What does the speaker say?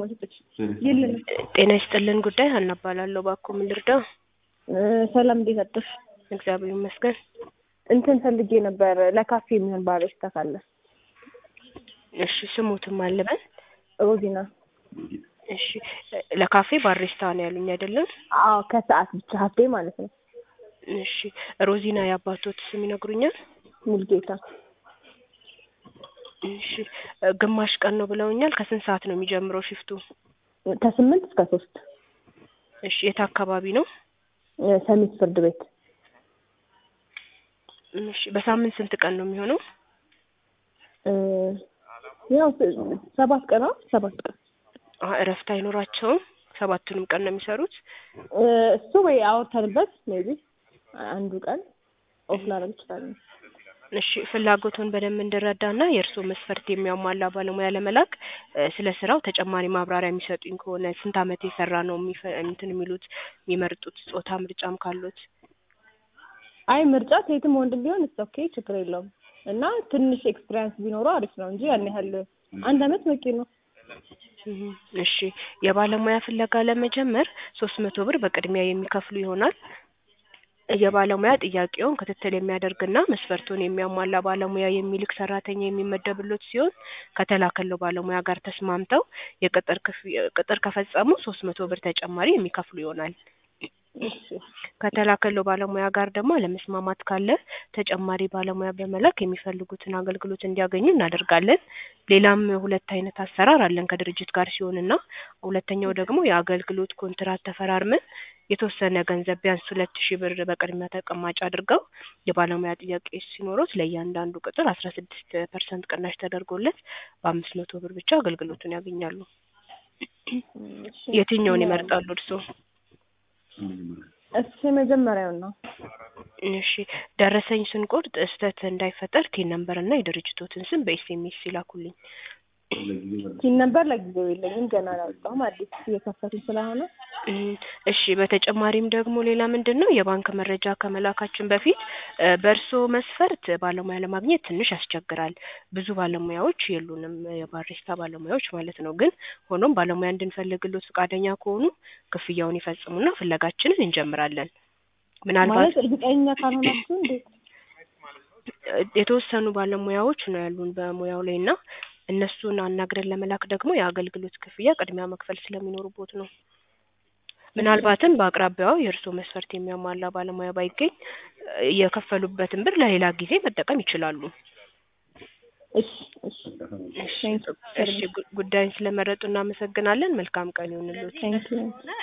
ማሰጠች የለንም። ጤና ይስጥልን ጉዳይ ሀና እባላለሁ። እባክዎ ምን ልርዳው? እ ሰላም እንዴት አደርሽ? እግዚአብሔር ይመስገን። እንትን ፈልጌ ነበር ለካፌ የሚሆን ባሪስታ ካለ። እሺ ስሙትም አልበል። ሮዚና። እሺ ለካፌ ባሪስታ ነው ያሉኝ አይደለም? አዎ ከሰዓት ብቻ ሀፌ ማለት ነው። እሺ ሮዚና የአባቶት ስም ይነግሩኛል? ሙልጌታ እሺ ግማሽ ቀን ነው ብለውኛል። ከስንት ሰዓት ነው የሚጀምረው ሽፍቱ? ከስምንት እስከ ሶስት እሺ የት አካባቢ ነው? ሰሚት ፍርድ ቤት እሺ በሳምንት ስንት ቀን ነው የሚሆነው? እ ያው ሰባት ቀን ነው ሰባት ቀን አ እረፍት አይኖራቸውም? ሰባቱንም ቀን ነው የሚሰሩት? እ እሱ ወይ አውርተንበት ሜቢ አንዱ ቀን ኦፍ ላደርግ እችላለሁ። እሺ ፍላጎቱን በደንብ እንድረዳና የእርስዎ መስፈርት የሚያሟላ ባለሙያ ለመላክ እ ስለ ስራው ተጨማሪ ማብራሪያ የሚሰጡኝ ከሆነ ስንት ዓመት የሰራ ነው የሚፈ እንትን የሚሉት የሚመርጡት ጾታ ምርጫም ካሉት? አይ ምርጫ ሴትም ወንድም ቢሆን እስ ኦኬ ችግር የለውም እና ትንሽ ኤክስፒሪያንስ ቢኖረው አሪፍ ነው እንጂ ያን ያህል አንድ አመት በቂ ነው። እህ እሺ የባለሙያ ፍለጋ ለመጀመር ሶስት መቶ ብር በቅድሚያ የሚከፍሉ ይሆናል። የባለሙያ ጥያቄውን ክትትል የሚያደርግና መስፈርቱን የሚያሟላ ባለሙያ የሚልክ ሰራተኛ የሚመደብሎት ሲሆን ከተላከለው ባለሙያ ጋር ተስማምተው የቅጥር ክፍያ ቅጥር ከፈጸሙ ሶስት መቶ ብር ተጨማሪ የሚከፍሉ ይሆናል። እሺ ከተላከለው ባለሙያ ጋር ደግሞ አለመስማማት ካለ ተጨማሪ ባለሙያ በመላክ የሚፈልጉትን አገልግሎት እንዲያገኙ እናደርጋለን። ሌላም ሁለት አይነት አሰራር አለን ከድርጅት ጋር ሲሆንና ሁለተኛው ደግሞ የአገልግሎት ኮንትራት ተፈራርመን የተወሰነ ገንዘብ ቢያንስ ሁለት ሺህ ብር በቅድሚያ ተቀማጭ አድርገው የባለሙያ ጥያቄ ሲኖሩት ለእያንዳንዱ ቅጥር አስራ ስድስት ፐርሰንት ቅናሽ ተደርጎለት በአምስት መቶ ብር ብቻ አገልግሎቱን ያገኛሉ። የትኛውን ይመርጣሉ እርስዎ? እሱ የመጀመሪያውን ነው። እሺ ደረሰኝ ስንቆርጥ ስህተት እንዳይፈጠር ቲን ነምበር እና የድርጅቶትን ስም በኤስኤምኤስ ይላኩልኝ። ቲን ነበር ለጊዜው የለኝም ገና አላወጣሁም አዲስ እየከፈቱኝ ስለሆነ። እም እሺ በተጨማሪም ደግሞ ሌላ ምንድን ነው የባንክ መረጃ ከመላካችን በፊት እ በእርስዎ መስፈርት ባለሙያ ለማግኘት ትንሽ ያስቸግራል። ብዙ ባለሙያዎች የሉንም የባሪስታ ባለሙያዎች ማለት ነው። ግን ሆኖም ባለሙያ እንድንፈልግሎት ፈቃደኛ ከሆኑ ክፍያውን ይፈጽሙና ፍለጋችንን እንጀምራለን። ምናልባት ማለት እርግጠኛ ካልሆናችሁ እንዴት? የተወሰኑ ባለሙያዎች ነው ያሉን በሙያው ላይ እና እነሱን አናግረን ለመላክ ደግሞ የአገልግሎት ክፍያ ቅድሚያ መክፈል ስለሚኖርቦት ነው። ምናልባትም በአቅራቢያው የእርስዎ መስፈርት የሚያሟላ ባለሙያ ባይገኝ እ የከፈሉበትን ብር ለሌላ ጊዜ መጠቀም ይችላሉ። እሺ እሺ እሺ እሺ ጉ ጉዳዩን ስለመረጡ እናመሰግናለን። መልካም ቀን ይሁንልዎት። ቴንኪው